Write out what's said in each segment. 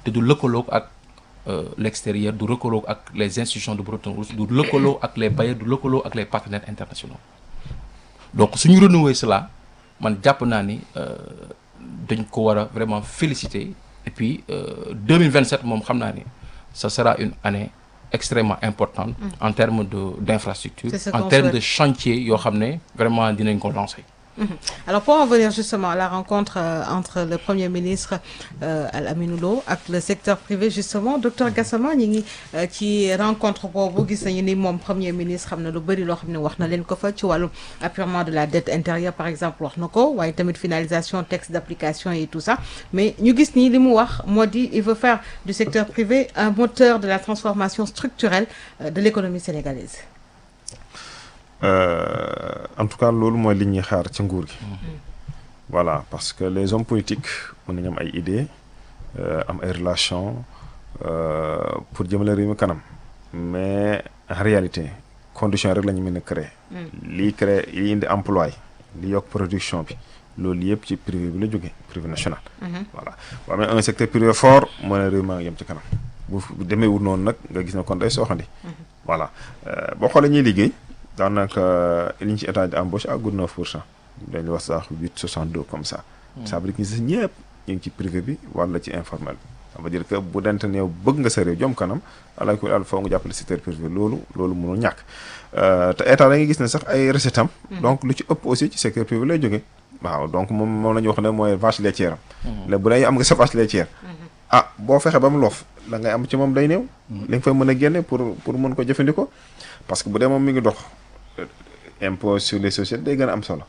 te du lëkkaloo ak l'extérieur du lëkkaloo ak les institutions de Bretton Woods du lëkkaloo ak les bailleurs du lëkkaloo ak les partenaires internationaux donc suñu renouer cela man jàpp naa ni dañ ko war a vraiment féliciter et puis 2027 moom xam naa ni ça sera une année extrêmement importante en termes de d'infrastructure en termes de chantier yoo xam ne vraiment dinañ ko lancer Alors pour en venir justement à la rencontre euh, entre le Premier ministre euh, Al-Aminou Lo ak le secteur privé justement docteur Gassama ñi ngi ci rencontre boobu gis nañu ni moom Premier ministre xam na lu bëri loo xam ne wax na leen ko fa ci wàllu apurement de la dette intérieure par exemple wax na ko waaye tamit finalisation texte d'application et tout ça mais ñu gis nii li mu wax moo di il veut faire du secteur privé un moteur de la transformation structurelle euh, de l'économie sénégalaise Euh, en tout cas loolu mooy li ñuy xaar ci nguur gi. voilà parce que les hommes politiques mën nañu am ay idées euh, am ay relations euh, pour jëmale réew mi kanam mais en réalité condition rek la ñu mën a créer. lii créer lii indi emploi li yokk production bi loolu yëpp ci privé bi la jógee privé national. voilà boo amee un secteur privé fort moo ne réew maa ngi yem ci kanam bu demee wut noonu nag nga gis ne kon day sooxandi. voilà boo xoolee ñuy liggéey. daanaka li ñu ci état di embauche àggul 9 pour cent dañuy wax sax 8 62 comme ça. ça veut dire que ñi ñëpp ñu ngi ci privé bi wala ci informel bi. ça veut dire que bu dente ne yow bëgg nga sa réew jom kanam ala ko al foo nga jàppale secteur privé loolu loolu mënul ñàkk te état da ngay gis ne sax ay recettes am. donc lu ci ëpp aussi ci secteur privé lay jógee. waaw donc moom moom la ñu wax ne mooy vache laitière am. léegi bu dee am nga sa vache laitière. ah boo fexe ba mu loof la ngay am ci moom day néew. li nga fay mën a génne pour pour mën ko jëfandikoo parce que bu dee moom mi ngi dox. impôt sur les sociétés day gën a am solo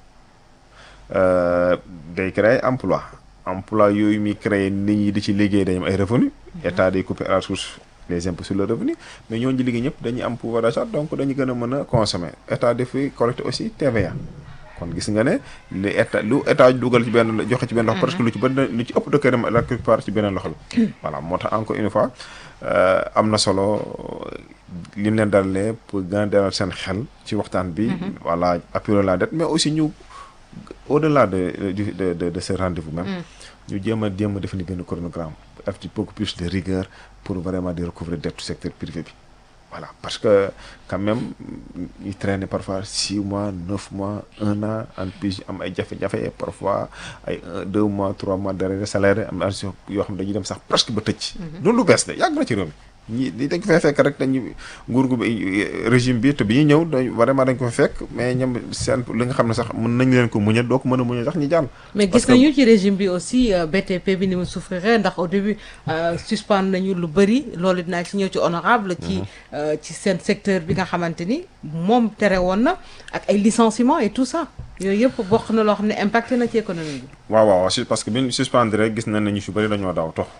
day créer emploi emploi yooyu muy créer nit ñi di ci liggéey dañu am ay revenu état day couper à la source les impôts sur le revenu mais ñooñu di liggéey ñëpp dañuy am pouvoir d'achat donc dañu gën a mën a consommer état dafay collecter aussi TVA kon gis nga ne li état lu état dugal ci benn joxe ci benn loxo parce que lu ci bëri lu ci ëpp de këram la plupart ci beneen loxo la voilà moo tax encore une fois am na solo li mu leen dalalee pour gën a dalal seen xel ci waxtaan bi voilà appuyer la dette mais aussi ñu au-delà de de de de ce rendez-vous même ñu jéem a jéem a définir benn chronogramme def ci beaucoup plus de rigueur pour vraiment di recouvrer dette secteur privé bi voilà parce que quand même ñu traîner parfois six mois neuf mois un an en plus am ay jafe-jafe parfois ay deux mois trois mois d'arrêt de salaire am na yoo xam dañuy dem sax presque ba tëj. loolu lu bees de yàgg na ci réew mi ñi dañ ko fay fekk rek dañu nguur gu régime bi te bi ñuy ñëw dañ vraiment dañ ko fa fekk mais ñoom seen li nga xam ne sax mën nañ leen ko muñal doo ko mën a muñal sax ñu jàll. mais gis nañu ci régime bi aussi BTP bi ni mu souffrir ndax au début suspendre nañu lu bëri loolu dinaa ci ñëw ci honorable ci ci seen secteur bi nga xamante ni moom tere woon na ak ay licenciements et tout ça yooyu yëpp bokk na loo xam ne impacté na ci économie bi. waaw waaw parce que bi ñu suspendre rek gis nañ ne ñu fi bëri dañoo daw tox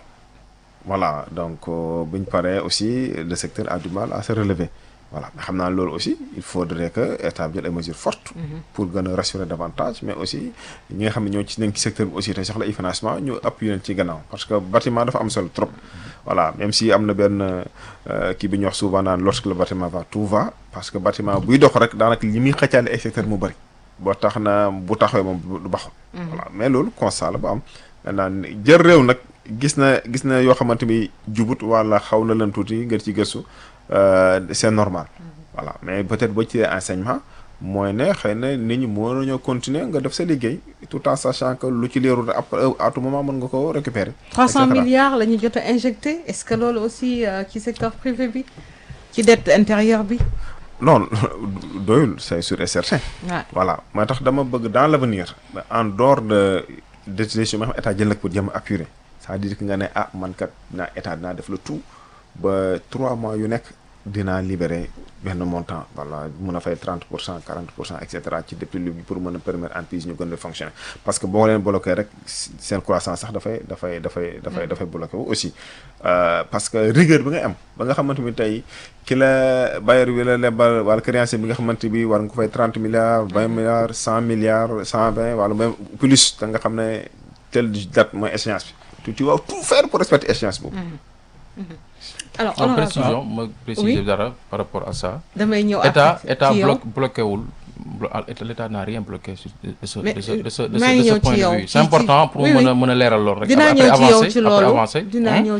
voilà donc bu ñu paree aussi le secteur a du mal à se relever voilà mais xam naa loolu aussi il faudrait que état bi jël ay mesures fortes. pour gën a rassurer davantage mais aussi ñi nga xam ne ñoo ci nekk ci secteur bi aussi te soxla ay financement ñu appuyer leen ci gannaaw parce que bâtiment dafa am solo trop. voilà même si am na benn kii bi ñu wax souvent naan lorsque le bâtiment va tout va parce que bâtiment buy dox rek daanaka li muy xëccaale ay secteur mu bëri. boo tax na bu taxawee moom du baxul. voilà mais loolu constat la ba am maintenant jël réew nag. gis na gis na yoo xamante ni jubut wala xaw na leen tuuti ngir ci gëstu c'est normal voilà mais peut-être boo ci enseignement mooy ne xëy na nit ñi moo nañoo continuer nga def sa liggéey tout en sachant que lu ci leerul après à tout moment mën nga ko récupérer 300 milliards la ñu jot a injecté est-ce que loolu aussi ci secteur privé bi ci dette intérieure bi non doyul c'est sûr et certain voilà moo tax dama bëgg dans l'avenir en dehors de décision yi nga xam état jël nag pour jëm appuyer c'est-à-dire que nga ne ah man kat naa état dinaa def le tout ba trois mois yu nekk dinaa libérer benn montant voilà mun a fay 30 pour cent 40 pour cent et cetera ci depuis lu pour mën a permettre entreprise ñu gën a fonctionner parce que boo leen bloqué rek seen croissance sax dafay dafay dafay dafay dafay bloqué wu aussi parce que rigueur bi nga am ba nga xamante ni tey ki la bailleur bi la lebal wala créancier bi nga xamante bi war nga ko fay 30 milliards 20 milliards 100 milliards 120 wala même plus da nga xam ne telle date mooy échéance bi tu tu vas tout faire pour respecter échéance boobu. alors en précision ma préciser dara par rapport à ça. damay ñëw état état bloqué bloqué wul l'état n'a rien bloqué sur de ce de ce de ce de ce point de vue c'est important pour mën a mën a leeral loolu rek. dinaa ñëw ci yow ci loolu après avancer dinaa ñëw